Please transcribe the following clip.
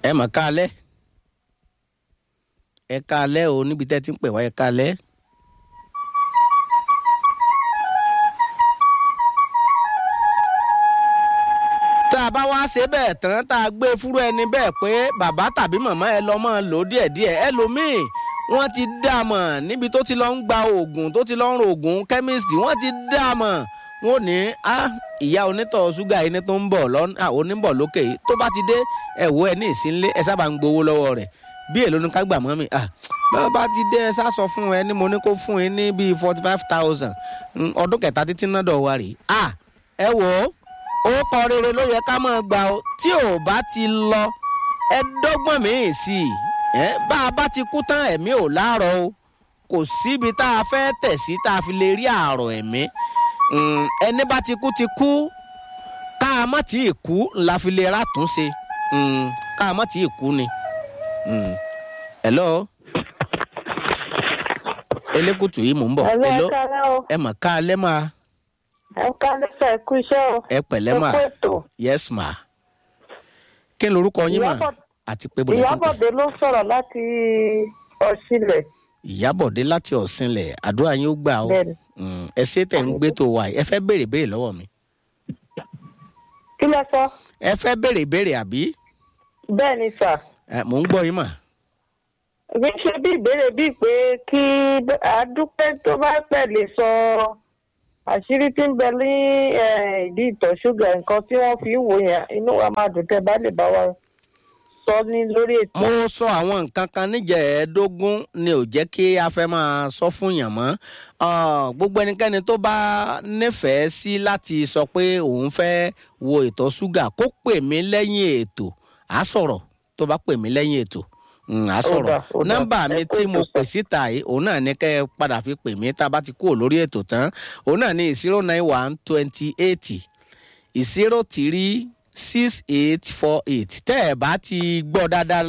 ẹ mọ̀ káalẹ́ ẹ káalẹ́ o níbi tẹ́ ti ń pè wá ẹ káalẹ́. tá a bá wá ṣe bẹ́ẹ̀ tán tá a gbé fúrú ẹni bẹ́ẹ̀ pé bàbá tàbí màmá ẹ lọ́ mọ́ lò díẹ̀díẹ̀ ẹlòmíì wọ́n ti dá a mọ̀ níbi tó ti lọ ń gba oògùn tó ti lọ ń ro oògùn kẹ́míìsì wọ́n ti dá a mọ̀ wọ́n ní á ìyá onítọ̀ ṣúgà yìí ní tó ń bọ̀ lọ́nà oníbọ̀ lókè yìí tó bá ti dé ẹ̀wọ́ ẹ ní ìsínlé ẹ sábà ń gbowó lọ́wọ́ rẹ̀ bí èlò ní ká gbà mọ́ mi bá bá ti dé ẹ sá sọ fún ẹ ní mo ní kó fún ẹ ní bíi forty five thousand ọdún kẹta títí náà dọ̀ wá rèé ẹ wò ó ó kọ rere ló yẹ ká máa gbà ó tí ò bá ti lọ ẹ dọ́gbọ́n míì sí i ẹ bá a bá ti kú tán ẹ̀mí ò láàárọ̀ o kò síbi tá a fẹ́ tẹ̀ sí tá a fi lè rí àárọ̀ ẹ̀mí ẹni bá ti kú ti kú ká a má tí ì kú la fi lè ràtúnṣe ká a má tí ì kú ni. hello elékùtù yìí mò ń bọ̀ hello ẹ mọ̀ ká alẹ́ máa ẹ ká lẹ́sẹ̀ kú iṣẹ́ o. ẹ pẹ̀lẹ́ mà ẹ kú ètò. yes ma kí ni orúkọ yín mà Ìyábọ̀- àti pé bọ̀dọ̀ tí ń pè ìyábọ̀dé ló sọ̀rọ̀ láti ọ̀ṣilẹ̀ ìyábọ̀dé láti ọ̀sìnlẹ̀ àdúrà yín ó gbà ó bẹ́ẹ̀ni. Mm, ẹ ṣe tẹ̀ ń gbé tó wà yìí ẹ fẹ́ béèrè béèrè lọ́wọ́ mi kí lẹ sọ. ẹ fẹ́ béèrè béèrè àbí bẹ́ẹ̀ni sà Ẹ, mò ń gbọ́ yín mà kì í ṣe bí ìbéèrè bíi pé kí àdúpẹ́ tó bá pẹ̀ lè sọ àṣírí tí ń bẹ ní eh, ìdí ìtọ̀ ṣúgà nǹkan tí wọ́n fi ń wò yẹn inú wa máa dùn tẹ́ bá lè bá wa sọ ní lórí ètò. mo sọ àwọn nǹkan kan níjẹ̀ẹ́dógún ni ò jẹ́ kí a fẹ́ máa sọ fún yàn mọ́ Ah, gbogbo ẹnikẹ́ni tó bá nífẹ̀ẹ́ sí láti sọ pé òun fẹ́ wo ìtọ̀ ṣúgà kó pè mí lẹ́yìn ètò á sọ̀rọ̀ tó bá pè mí lẹ́yìn ètò Mm, á sọ̀rọ̀ dà, ó dà. nọ́mbà mi Ẹ kú tí ètò mo sà. pè síta yìí òun náà ní kẹ́ ẹ padà fi pè mí tá a bá ti kúrò lórí ètò tán òun náà ní zero nine one twenty eight zero three six eight four eight tẹ́ ẹ bá ti gbọ́ dáadáa